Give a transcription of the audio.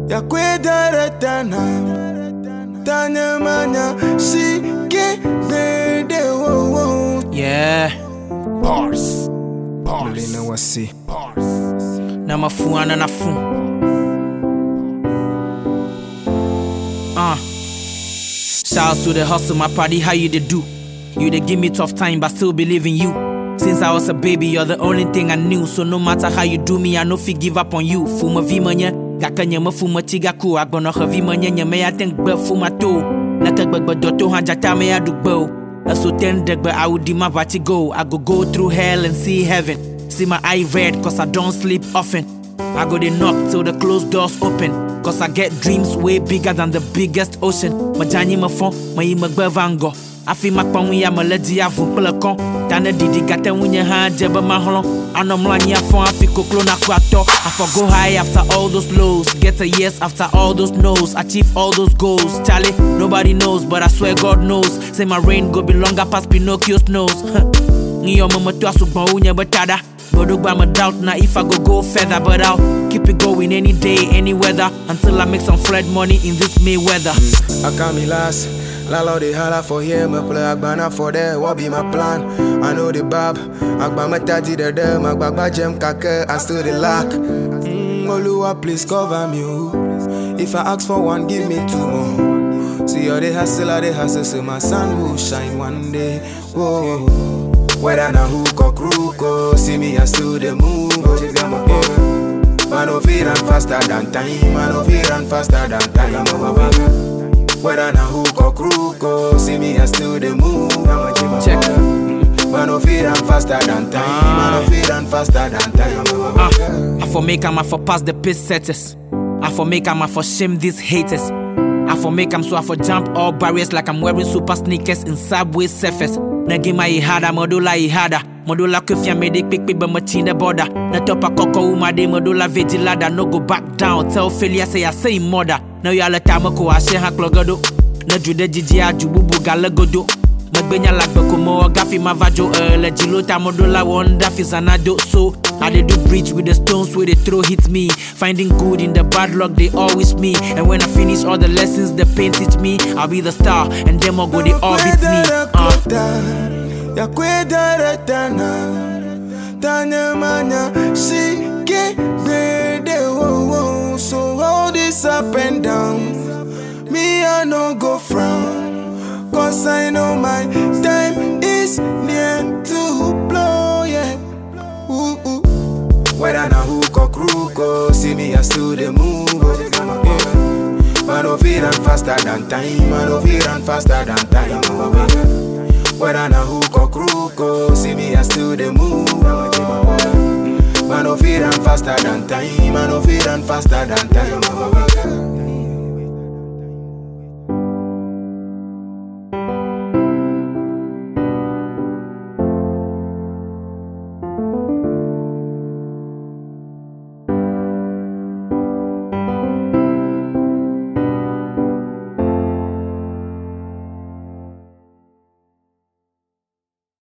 ya kwedere tana tanya manya shike dede wo wo Yeah, bars. Melina wasi Na mafu ana na fu. Uh. Shouts to the hustle, my party, how you they do? You they give me tough time, but still believe in you. Since I was a baby, you're the only thing I knew. So no matter how you do me, I no fi give up on you. Fuma vimanya, gaka nyama fuma chiga ku. Agbono ha vimanya nyama ya think be fuma to. Naka gbagba doto ha jata me ya dugbo. So ten but I would my body go. I go go through hell and see heaven. See my eye red, cause I don't sleep often. I go they knock till the closed doors open. Cause I get dreams way bigger than the biggest ocean. Majani ma fon, ma yi ma gbe vango. Afi ma kpa ya ma le di avu kple kɔn. Tane didi gate ŋunye hã dze be ma hlɔ̃. Anɔ mlɔ anyi afɔ afi koklo na ku atɔ. Afɔ go high after all those lows. Get a yes after all those no's. Achieve all those goals. Charlie, nobody knows, but I swear God knows. Say my reign go be longer past Pinocchio's nose. Ni yo mama tu asugbɔn wo nye be tada. But I'm a doubt now if I go go further, but I'll keep it going any day, any weather, until I make some flood money in this May weather. Akami last Lalo they holla for here, me play Agbana for there, what be my plan? I know the bab, Agba me tati the dem, Agba gem kake, I still the lack. Mm, Oluwa, please cover me, oh. If I ask for one, give me two more. See all the hustle, all the hustle, so my sun will shine one day. Whoa. Whether na hook or crook, oh, see me, I still the move, oh, you got my yeah. Man, no fear run faster than time, man, no fear run faster than time, oh, my baby. Whether na hook or crook, oh, see me, I still the move, I'm a jimmy. Check. Man, no fear run faster than time, man, no fear run faster than time, oh, my baby. Ah, I for make am I for pass the pace setters. I for make am I for shame these haters. I for make am so I for jump all barriers like I'm wearing super sneakers in subway surface. Na game I ihada, modula ihada. Modula kufia made it quick, but much in the border. Na topa koko uma de modula vigilada. No go back down. Tell failure say I say mother. Now you all the time ko I share ha klogado. Na jude jiji aju bubu galagodo. Magbenya lagbe komo gafi mavajo ele jilota modola wonder fizanado so I dey do bridge with the stones where they throw hit me Finding good in the bad luck they all wish me And when I finish all the lessons the pain teach me I'll be the star and them all go they all beat me uh. Ya kwedere tana Tanya manya Shike dede wo wo So all this up and down Me I no go frown Cause I know my time is near to blow yeah ooh, ooh. Whether na hook or crook oh, See me I still the move oh, yeah. Man no fear run faster than time Man no fear run faster than time oh, yeah. Whether na hook or crook oh, See me I still the move oh, yeah. Man no fear run faster than time Man no fear run faster than time oh, yeah.